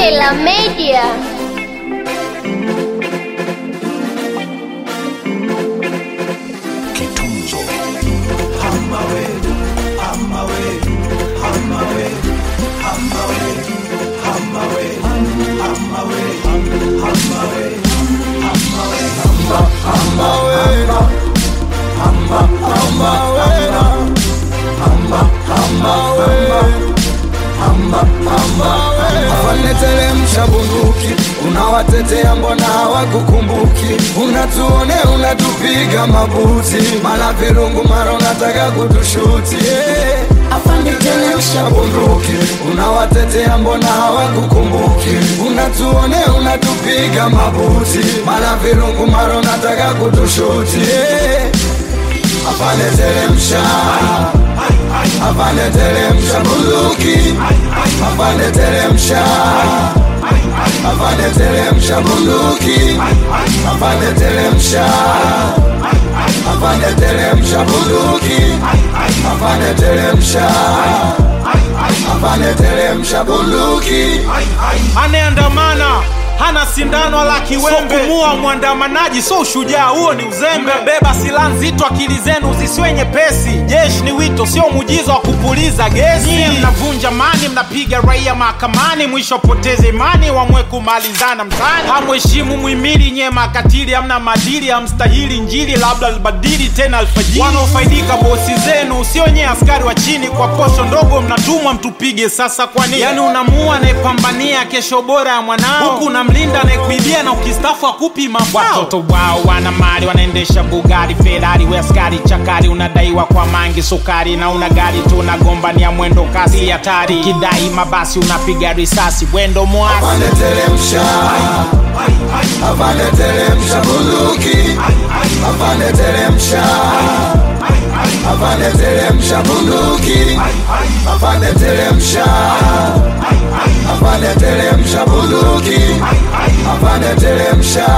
Kela Media. Kitunzo Waneteremsha bunduki, unawatetea mbona hawakukumbuki? Unatuone unatupiga mabuti, mara virungu, mara unataka kutushuti yeah. Afaneteremsha bunduki, unawatetea mbona hawakukumbuki? Unatuone unatupiga mabuti, mara virungu, mara unataka kutushuti yeah. Afaneteremsha Afaneteremsha bunduki Afaneteremsha Afaneteremsha bunduki Afaneteremsha Afaneteremsha bunduki Afaneteremsha Afaneteremsha bunduki anayeandamana hana sindano wala kiwembe. So kumua mwandamanaji so ushujaa, huo ni uzembe. Beba silaha nzito, akili zenu zisiwe nyepesi. Jeshi ni wito, sio muujiza wa kupuliza gesi. Nyie mnavunja mani, mnapiga raia mahakamani, mwisho poteze imani, wamwe kumalizana mtaani. Hamheshimu muhimili, nyie makatili, hamna madili, hamstahili njili, labda albadili tena alfajiri. Wanaofaidika bosi zenu, sio nyie askari wa chini, kwa posho ndogo mnatumwa mtupige. Sasa kwa nini? Yani unamua anayepambania kesho bora ya mwanao, huku unamlinda anayekuibia na ukistafu akupi mafao. Watoto wao wana mali, wanaendesha Bugari, Ferrari, we askari chakari, unadaiwa kwa mangi sukari, na una gari tu unagombania mwendo kasi hatari, kidai mabasi unapiga risasi, wendo mwasi Afaneteremsha Afaneteremsha bunduki Afaneteremsha Afaneteremsha bunduki Afaneteremsha Afaneteremsha bunduki Afaneteremsha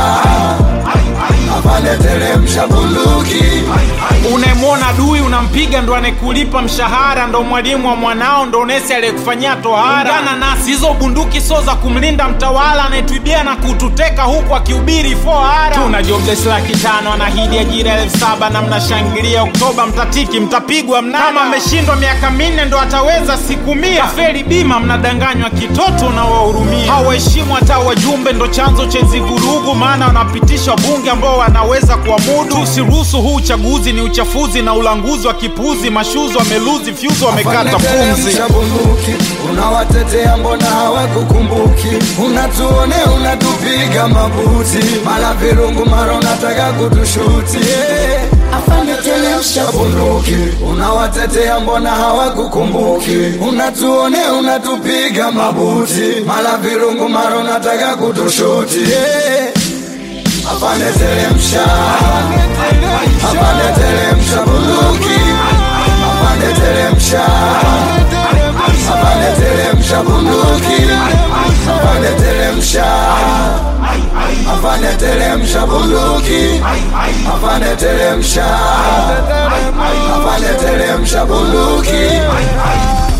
Afaneteremsha bunduki unayemwona dui unampiga, ndo anayekulipa mshahara, ndo mwalimu wa mwanao, ndo nesi aliyekufanyia tohara. Ungana nasi, hizo bunduki so za kumlinda mtawala anayetuibia na kututeka huku akihubiri fohara. Tuna jobless laki tano, anahidi ajira elfu saba na mnashangilia Oktoba, mtatiki mtapigwa mnada. Kama ameshindwa miaka minne ndo ataweza siku mia. Kafeli bima, mnadanganywa kitoto na wahurumia. Hawaheshimu hata wajumbe, ndo chanzo cha hizi vurugu, maana wanapitisha wabunge ambao wanaweza kuamudu. Tusiruhusu huu uchaguzi, ni uchafuzi na ulanguzi wa kipuzi. Mashuzi wameluzi fyuzi, wamekata pumzi. Afaneteremsha bunduki unawatetea mbona hawakukumbuki? Unatuone unatupiga mabuti, mara virungu, mara unataka kutushuti yeah. Afaneteremsha bunduki unawatetea mbona hawakukumbuki? Unatuone unatupiga mabuti, mara virungu, mara unataka kutushuti yeah. Afaneteremsha Afaneteremsha bunduki Afaneteremsha Afaneteremsha bunduki Afaneteremsha Afaneteremsha bunduki Afaneteremsha Afaneteremsha bunduki